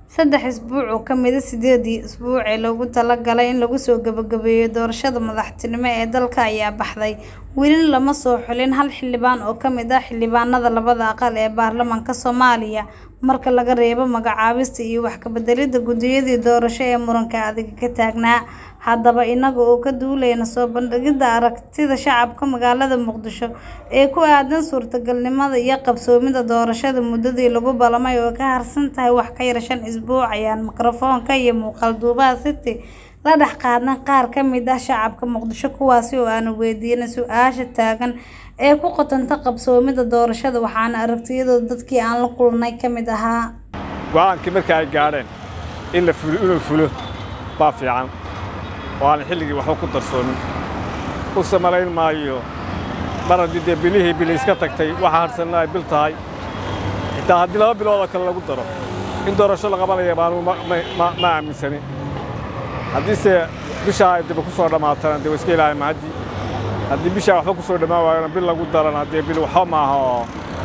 saddex isbuuc oo ka mid ah sideedii isbuuc ee loogu talagalay in lagu soo gabagabeeyo doorashada madaxtinimo ee dalka ayaa baxday welina lama soo xulin hal xildhibaan oo ka mid ah xildhibaanada labada aqal ee baarlamaanka Soomaaliya marka laga reebo magacaabista iyo wax ka beddelidda guddiyadii doorasho ee muranka adag ka taagnaa haddaba inaga oo ka duuleyna soo bandhigidda aragtida shacabka magaalada Muqdisho ee ku aadan suurtagalnimada iyo qabsoomidda doorashada muddadii lagu ballamay oo ka harsan tahay wax ka yar shan isbuuc ayaan makarafoonka iyo muuqaal duubaha City la dhex qaadnay qaar ka mid ah shacabka Muqdisho kuwaasi oo aanu weydiinay su'aasha taagan ee ku qotanta qabsoomidda doorashada waxaana aragtiyadooda dadkii aan la kulnay ka mid ahaa go'aankii marka ay gaadheen in la fulo inuu fulo baa fiican oo aan xilligii waxba ku darsoomin u samalayn maayo mar haddii dee bilihii bili iska tagtay waxa harsanna ay bil tahay xitaa haddii laba bilood oo kale lagu daro in doorasho la qabanaya baanu ma aaminsanin haddiise bishaa ay daba ku soo dhammaatana dee waa iska ilaahay mahaddii haddii bishaa waxba ku soo dhammaan waayona bil lagu darana dee bil waxba maaha oo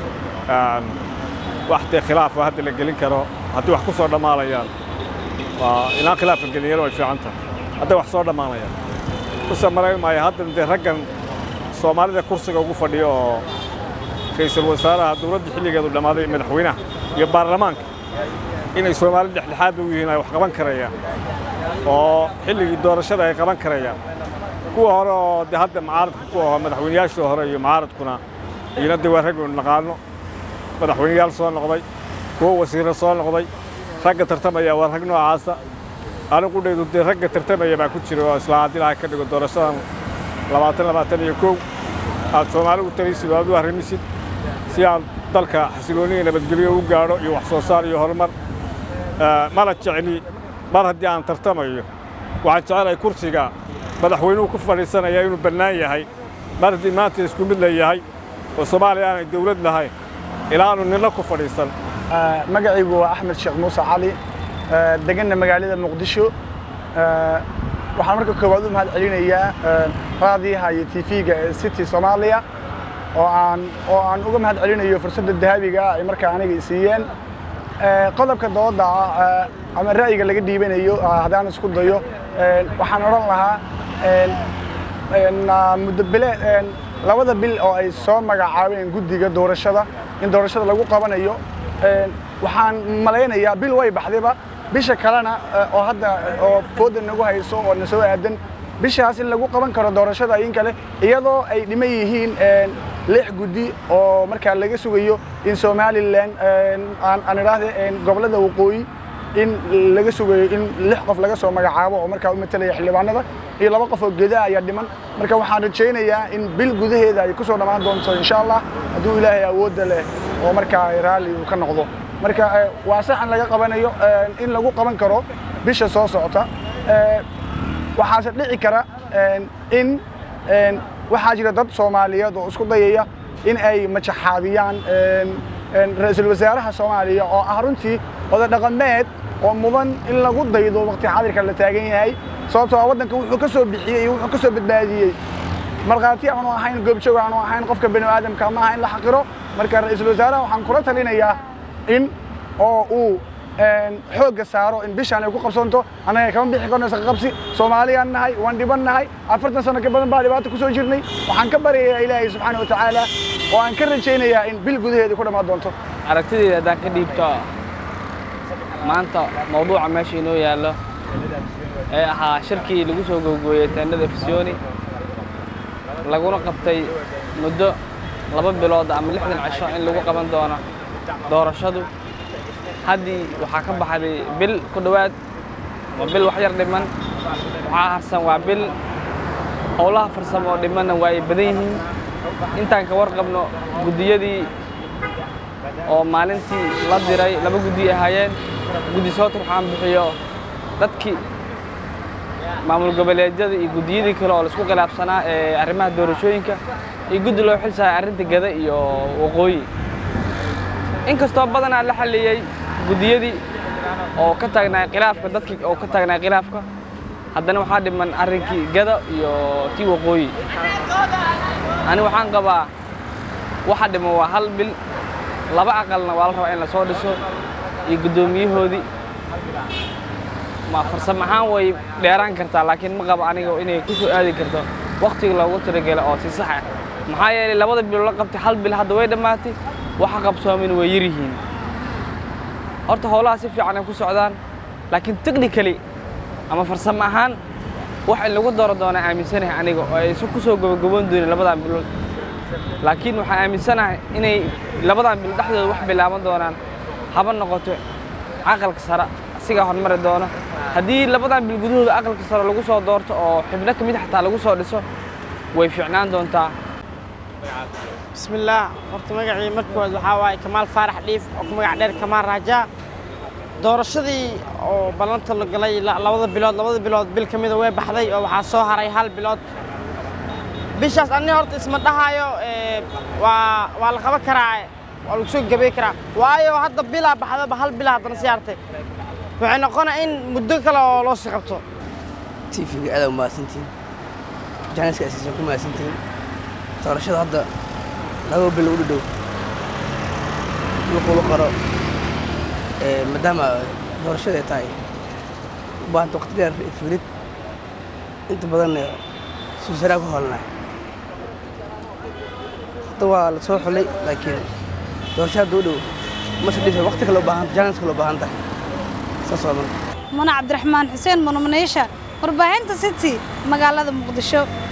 wax dee khilaaf hadda la gelin karo haddii wax ku soo dhammaanayaan waa inaan khilaaf la gelin yaro way fiican tahay hadday wax soo dhammaanayaan use malayn maayo haddana dee raggan soomaalida kursiga ugu fadhiyo oo ra'iisul wasaaraha dowladda xilligeedu dhammaaday madaxweynaha iyo baarlamaanka inay soomaali dhexdhexaad u yihiin ay wax qaban karayaan oo xilligii doorashada ay qaban karayaan kuwa hore oo de hadda mucaaradka kuwa hore madaxweynayaashii hore iyo mucaaradkuna iyona de waa rag uu naqaano madaxweynayaal soo noqday kuwo wasiirro soo noqday ragga tartamaya waa rag noocaasa anigu dhaydu dee ragga tartamaya baa ku jira oo isla haddii laha ka dhigo doorashadan labaatan labaatan iyo kow aad soomaali u talisid oo aad u arrimisid si aad dalka xasilooniya nabadgelyo u gaadho iyo wax soo saar iyo horumar mana jecli mar haddii aan tartamayo waxaan jecelahay kursiga madaxweynuhu ku fadhiisanaya inuu bannaan yahay mar haddii maanta isku mid la yahay oo soomaaliya aanay dawlad lahayn ilaanu ninna ku fadhiisan magacaygu waa axmed sheekh muuse cali deganna magaalada muqdisho waxaan marka koowaad u mahad celinayaa raadiyaha iyo tv-ga ee city soomaaliya oo aan oo aan uga mahad celinayo fursadda dahabiga ah ay markaa aniga siiyeen qodobka dooda ama ra'yiga laga dhiibanayo haddaan isku dayo waxaan odhan lahaa muddo bile labada bil oo ay soo magacaabeen guddiga doorashada in doorashada lagu qabanayo waxaan malaynayaa bil way baxdayba bisha kalena oo hadda oo fooda nagu hayso oo na soo aadan bishaas in lagu qaban karo doorashada in kale iyadoo ay dhiman yihiin lix guddi oo markaa laga sugayo in somalilan aan idhaahde gobollada waqooyi in laga sugayo in lix qof laga soo magacaabo oo markaa u matalaya xildhibaanada iyo laba qof oo gedaa ayaa dhiman marka waxaan rajaynayaa in bil gudaheeda ay ku soo dhammaan doonto insha allah hadduu ilaahay awoodda leh oo markaa raalli uu ka noqdo marka waa saxan laga qabanayo in lagu qaban karo bisha soo socota waxaase dhici kara in waxaa jira dad soomaaliyeed oo isku dayaya in ay majaxaabiyaan ra-iisul wasaaraha soomaaliya oo ah runtii oda dhaqameed oo mudan in lagu daydo waqti xaadirka la taagan yahay sababtoo ah waddanka wuxuu ka soo bixiyey iyo wuxuu ka soo badbaadiyey markhaati aanu ahayn goobjoog aanu ahayn qofka bani aadamka ma aha in la xaqiro marka ra-iisul wasaaraha waxaan kula talinayaa in oo uu xoogga saaro in bishaan ay ku qabsanto annaga kama bixi karno isqaqabsi soomaaliyaan nahay waan dhiban nahay afartan sano ka badan baa dhibaato ku soo jirnay waxaan ka baryayaa ilaahay subxaana wa tacaala oo aan ka rajaynayaa in bil gudaheeda ku dhammaan doonto aragtidayda haddaan ka dhiibto maanta mawduuca meesha inoo yaallo ee ahaa shirkii lagu soo googooyey teendhada fisyooni laguna qabtay muddo laba bilood ama lixdan cisho in lagu qaban doono doorashadu haddii waxaa ka baxday bil ku dhowaad waa bil wax yar dhiman waxaa harsan waa bil howlaha farsamo oo dhimanna waa ay badan yihiin intaan ka warqabno guddiyadii oo maalintii la diray laba guddi ahaayeen guddi soo turxaan bixiyo dadkii maamul goboleedyada iyo guddiyadii kale oo laisku khilaafsanaa ee arrimaha doorashooyinka iyo guddi loo xil saaray arrinta gada iyo waqooyi inkastoo badanaa la xalliyey guddiyadii oo ka taagnaa khilaafka dadkii oo ka taagnaa khilaafka haddana waxaa dhiman arrinkii gada iyo tii waqooyi ani waxaan qabaa waxa dhiman waa hal bil laba aqalna waa la rabaa in la soo dhiso iyo guddoomiyahoodii ma farsamo ahaan way dheeraan kartaa laakiin ma qabo aniga inay ku soo aadi karto wakhtiga loogu talagelo oo si sax ah maxaa yeelay labada bilood la qabtay hal bil hadda way dhammaatay waxa qabsoomin way yar yihiin horta howlaha si fiican ay ku socdaan laakiin technically ama farsamo ahaan wax in lagu daro doona aaminsanahay aniga oo aysan ku soo gabagaboon doonin labadan bilood laakiin waxaan aaminsanahay inay labadan bilood dhexdooda wax bilaaban doonaan haba noqoto aqalka sare asigaa hormari doono haddii labadan bil gudahooda aqalka sare lagu soo doorto oo xibno ka mid xataa lagu soo dhiso way fiicnaan doontaa bismillaah horta magacii markood waxaa waaye kamaal faarax dhiif oo ku magac dheer kamaal raajaa doorashadii oo ballanta la galay la- labada bilood labada bilood bil ka mida way baxday oo waxaa soo haray hal bilood bishaas ani horta isma dhahaayo ee, waa waa la qaban karaa waa lagu soo gabay karaa waayo hadda bilaa baxdaba hal bilaa haddana sii hartay waxay noqonaa in muddo kale oo loo sii qabto tiifiga aad u mahadsantihiin jaaniska asiisan ku mahadsantihiin doorashada hadda laba bil u dhadhow wuxuu qaro ee, maadaama doorashada ay tahay u baahanta waqti dheer iyo fiirid inta badan suusaraa ku howlnay hadda waa la soo xulay laakiin doorasho hadda u dhow mase dhisa waqti kale u baahan jaanis kale u baahan tahay saas waa marka muna cabdiraxmaan xuseen munumaneysha warbaahinta city magaalada muqdisho